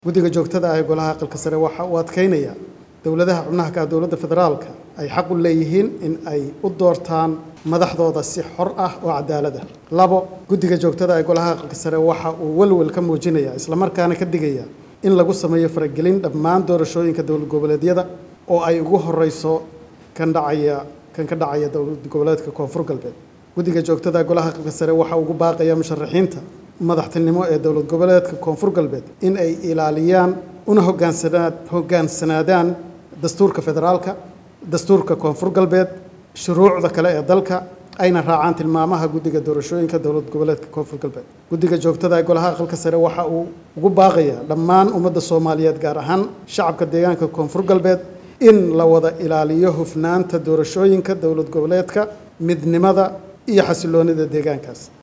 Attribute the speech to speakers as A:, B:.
A: guddiga joogtada ah ee golaha aqalka sare waxa uu adkeynaya dowladaha xubnaha ka ah dowladda federaalka ay xaq u leeyihiin in ay u doortaan madaxdooda si xor ah oo cadaalad ah labo guddiga joogtada ee golaha aqalka sare waxa uu welwel ka muujinaya islamarkaana ka digaya in lagu sameeyo faragelin dhammaan doorashooyinka dowlad goboleedyada oo ay ugu horeyso kan dhacaya kan ka dhacaya dowlad goboleedka koonfur galbeed guddiga joogtada ee golaha aqalka sare waxa ugu baaqaya musharaxiinta madaxtinimo ee dowlad goboleedka koonfur galbeed in ay ilaaliyaan una hogaansanaad hoggaansanaadaan dastuurka federaalka dastuurka koonfur galbeed shuruucda kale ee dalka ayna raacaan tilmaamaha guddiga doorashooyinka dowlad goboleedka koonfur galbeed guddiga joogtada ee golaha aqalka sare waxa uu ugu baaqayaa dhammaan ummadda soomaaliyeed gaar ahaan shacabka deegaanka koonfur galbeed in la wada ilaaliyo hufnaanta doorashooyinka dowlad goboleedka midnimada iyo xasiloonida deegaankaas